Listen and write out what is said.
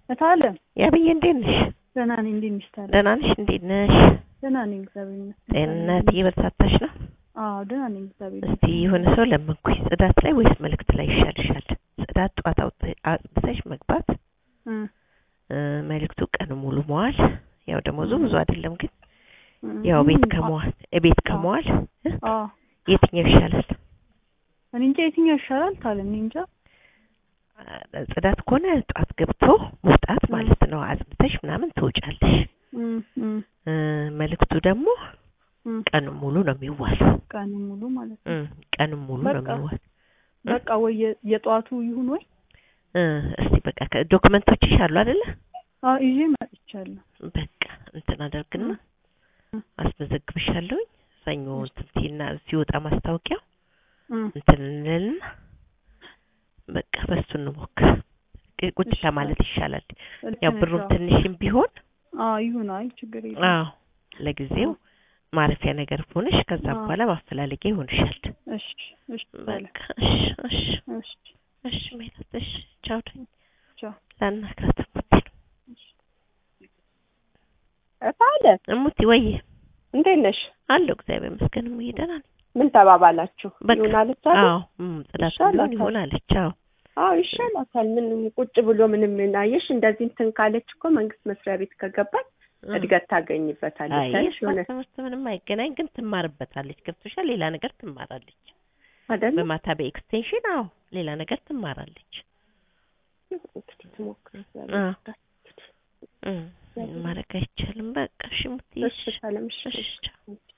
እታለም ያብዬ እንዴት ነሽ? ደህና ነኝ። እንዴት ነሽ ታዲያ? ደህና ነሽ? እንዴት ነሽ? ደህና ነኝ እግዚአብሔር ይመስገን። ጤንነት እየበረታታሽ ነው? አዎ ደህና ነኝ እግዚአብሔር እስቲ የሆነ ሰው ለመንኩኝ፣ ጽዳት ላይ ወይስ መልእክት ላይ ይሻልሻል? ጽዳት ጠዋት አውጥ- አጽድተሽ መግባት፣ እ እ፣ መልእክቱ ቀን ሙሉ መዋል። ያው ደሞዙ ብዙ አይደለም ግን እ ያው ቤት እ ከመዋል ቤት ከመዋል እ፣ አዎ የትኛው ይሻላል? እኔ እንጃ የትኛው ይሻላል ታለም እኔ እንጃ። አ፣ ጽዳት ከሆነ ጠዋት ገብቶ መውጣት ማለት ነው። አጽድተሽ ምናምን ትወጫለሽ። እ እ እ፣ መልእክቱ ደግሞ እ ቀን ሙሉ ነው የሚዋለው። ቀን ሙሉ ማለት እ፣ ነው። ቀን ሙሉ ነው በቃ የሚዋል በቃ ወይ የ- የጠዋቱ ይሁን ወይ እ፣ እስቲ በቃ ዶክመንቶችሽ አሉ አይደለ? አዎ ይዤ መጥቻለሁ። በቃ እንትን አደርግና እ አስመዘግብሻለሁኝ። ሰኞ እንትን ሲና ሲወጣ ማስታወቂያው እ እንትን እንልና በቃ በሱ እንሞክር። ቅ- ቁጭ እሺ፣ ከማለት ይሻላል። ልክ ያው ነሽ። ብሩም አዎ። ትንሽም ቢሆን አዎ ይሁን። አይ ችግር የለም። አዎ ለጊዜው ማረፊያ ነገር ሆነሽ ከዛ አዎ። በኋላ ማፈላለጊያ ይሆንሻል። እሺ እሺ ታለም በቃ እሺ እሺ እሺ እሺ ሜላት እሺ ቻው ደኝ ቻው። ላናግራት እሙቲ ነው እታለ እሙቲ ወይ እንዴት ነሽ? አለሁ እግዚአብሔር ይመስገን እሙዬ ደህና ነኝ። ምን ተባባላችሁ? በቃ ይሁን አለች አይደል? አዎ እም፣ ጽዳት ይሻላታል። ቢሆን ይሆን አለች። አዎ አዎ ይሻላታል። ምን ቁጭ ብሎ ምንም አየሽ፣ እንደዚህ እንትን ካለች እኮ መንግስት መስሪያ ቤት ከገባች እም። እድገት ታገኝበታለች። አይ ታይሽ የእሷ የሆነ ትምህርት ምንም አይገናኝ፣ ግን ትማርበታለች። ገብቶሻል? ሌላ ነገር ትማራለች። አይደል? በማታ በኤክስቴንሽን አዎ ሌላ ነገር ትማራለች። እንግዲህ ትሞክር አ። እም፣ ማድረግ አይቻልም። በቃ እሺ እሙትዬ፣ እሺ ሰላም እሺ እሺ ቻው።